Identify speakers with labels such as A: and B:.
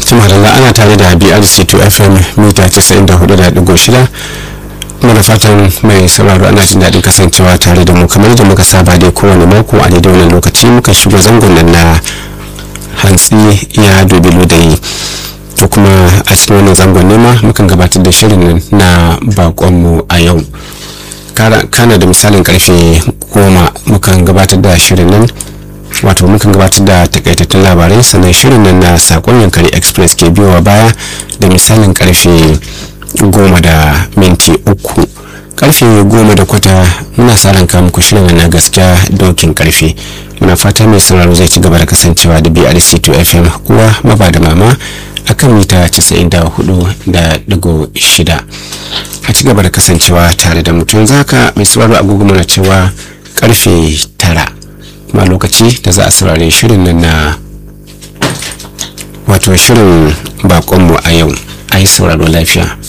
A: tumarala ana tare da brc2 fm mita 94.6 muna fatan mai sauraro ana jin daɗin kasancewa tare da mu kamar da muka saba dai kowane mako a daidai wannan lokaci muka shiga zangon nan na hantsi ya dubi ludayi to kuma a cikin wannan zangon nema mukan gabatar da shirin na bakonmu a yau kana da misalin karfe goma mukan gabatar da shirin nan wato mukan gabatar da takaitattun labarai sannan shirin nan na sakon yankari express ke biyowa baya da misalin karfe goma da minti uku karfe goma da kwata muna sa ranka muku shirin na gaskiya dokin karfe muna fata mai sauraro zai ci gaba da kasancewa da brc2 fm uwa maba da mama akan mita 94.6 a ci gaba da kasancewa tare da mutum zaka mai sauraro agogo mana cewa karfe tara ma lokaci da za a saurare shirin nan na wato shirin bakonmu a yau a yi sauraro lafiya